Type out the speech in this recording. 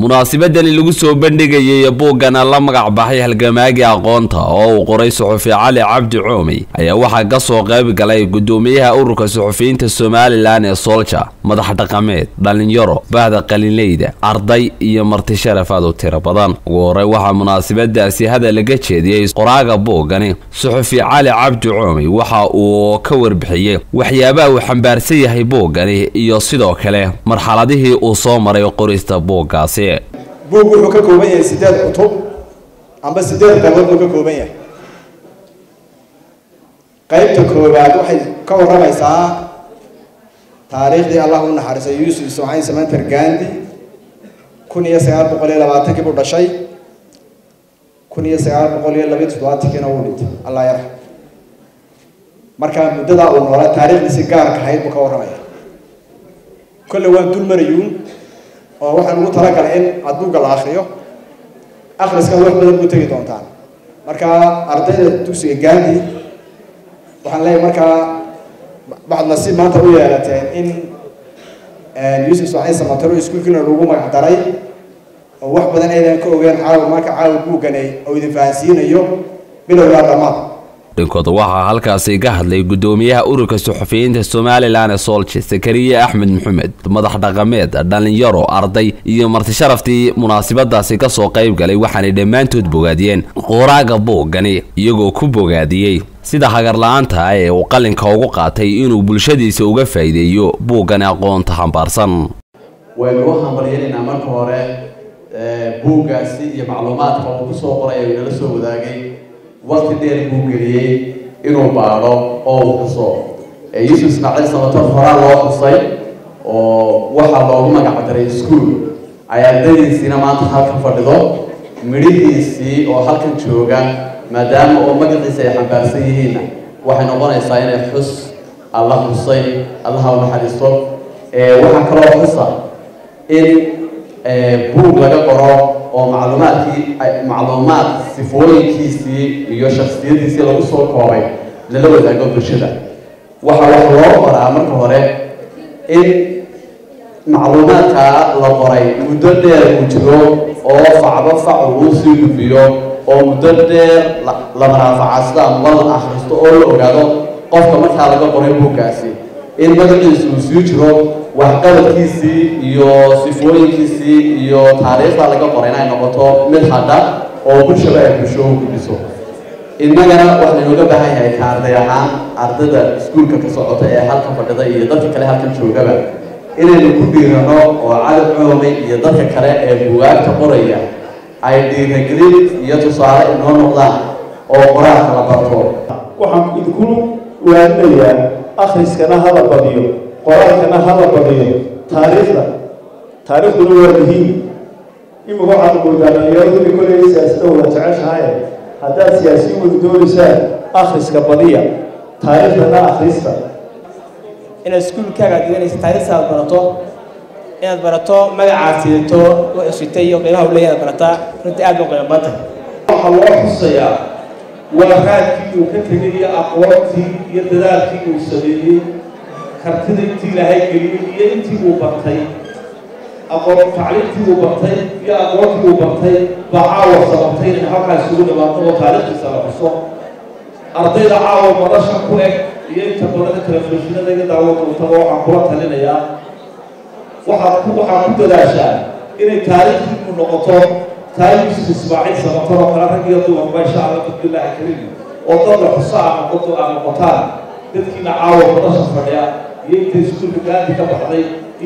munaasabadani lagu soo bandhigayay buuggana la magac baxay halgamaagii aqoonta oo uu qoray suxufi cali cabdi coomey ayaa waxaa ka soo qayb galay gudoomiyaha ururka suxufiyiinta somalilan ee soolja madax dhaqameed dhalinyaro bahda qalinleyda arday iyo marti sharafaad u tiro badan ugu horey waxaa munaasabadaasi hadal laga jeediyey qoraaga buuggani suxufi cali cabdi coomey waxa uu ka warbixiyey waxyaabaha uu xambaarsan yahay buuggani iyo sidoo kale marxaladihii uu soo maray qorista buuggaasi buug wuxuu ka kooban yahay sideed cutub amba sideed qaybood buu ka kooban yahay qaybta koowaad waxay ka warramaysaa taariikhdii allah u naxariisay yuusuf ismaaciil samanter gandi kun iyo sagaal boqol iyo labaatankii buu dhashay kun iyo sagaal boqol iyo labiyo toddobaatankiina wuu dhintay allah yarxam markaa muddadaa uu noolaa taariikhdiisi gaarka ahayd buu ka warramaya kolle waan dul marayuun oo waxaan ugu talagalay in adbuugga la akriyo akhriskan wax badan buu tegi doontaan marka ardayda dugsiga gaandi waxaan leeyahay markaa waxaad nasiib maanta u yeelateen in yuusuf ismaaciil samataro iskuulkiina lagu magac daray oo wax badan aydan ka ogeen caawa marka caawa buuggani oo idin fahansiinayo bilowgaa dhammaad dhinkooda waxaa halkaasi ka hadlay gudoomiyaha ururka suxufiyiinta somalilan ee soolje sakariye axmed maxamed madax dhaqameed dhalinyaro arday iyo marti sharaftii munaasabadaasi kasoo qayb galay waxaanay dhammaantood bogaadiyeen qoraaga buuggani iyagoo ku bogaadiyey sida hagarla-aanta ah ee uu qalinka ugu qaatay inuu bulshadiisa uga faa'iideeyo buuggani aqoonta xambaarsan waynu u hambalyanaynaa marka hore buuggaasi iyo macluumaadka uu kusoo qoray uu nala soo wadaagay waqti dheer buu geliyey inuu baadho oo uu xuso yuusuf ismaaciil samatar horaa loo xusay oo waxaa loogu magac daray ischool ay ardaydiisiina maanta halkan fadhido midhihiisii oo halkan jooga maadaama oo magaciisa ay xambaarsan yihiinna waxay noqonaysaa inay xus alla xusay allaha u naxariisto waxaa kaloo xusa in buug laga qoro oo macluumaadkii macluumaad sifooyinkiisii iyo shaksiyadiisii lagu soo koobay lala wadaago bulshada waxaa wax loo qoraa marka hore in macluumaadkaa la qoray muddo dheer uu jiro oo facba fac uu sii gudbiyo oo muddo dheer la maraafacadsado ama la akhristo oo la ogaado qofka markaa laga qoray buuggaasi in magaciisu uu sii jiro waxqabadkiisii iyo sifooyinkiisii iyo taariikhda laga qoray inay noqoto mid hadha oo bulshaba ay bulsho u gudbiso innagana waxaa laynooga baahan yahay ka arday ahaan ardayda iskuulka ka socota ee halkan fadhida iyo dadka kale halkan joogaba inaynu ku dhiirano oo cali coomay iyo dadka kale ee bugaagta qoraya ay dhiiragelin iyo tusaale inoo noqdaan oo qoraalka la barto waxaan idinku waaninayaa akhriskana hala badiyo qoraalkana hala badiyo taariikhda taariikhduna waa muhiim imika waxaad moodaa dhalinyaradu koley siyaasadda wada jeceshahaye haddaad siyaasiyin wada doonaysaan akhriska badiya taariikhdana akhrista inaad iskuulkaaga aad dhiganaysa taariikhda aad barato inaad barato magacaad sidato wuxuu sitay iyo qiimaha uu leeyahay aad barataa runtii aad bay qiimo badan tahay waxaa loo xusayaa waa raadkii uu ka tegay iyo aqoontii iyo dadaalkii uu sameeyey kartida intii ilaahay geliyey iyo intii uu bartay aqoon tacliimtii uu bartay iyo aqoontii uu bartay baa caawa sababtay inay halkaa isugu dhawaato oo taariikhdiisa la xuso ardayda caawa madasha ku eg iyo inta badan telefishinada iga daawo dontaba waxaan kula talinayaa waxaad ku waxaad ku dadaashaa inay taariikhdiinu noqoto taariikhdiisu ismaaciil samatar oo kale rag iyo dumarba insha allah bismillaahi kariim oo dad la xuso aa noqoto aa noqotaan dadkiina caawa madasha fadhiya iyo intay iskuulka gaandi ka baxday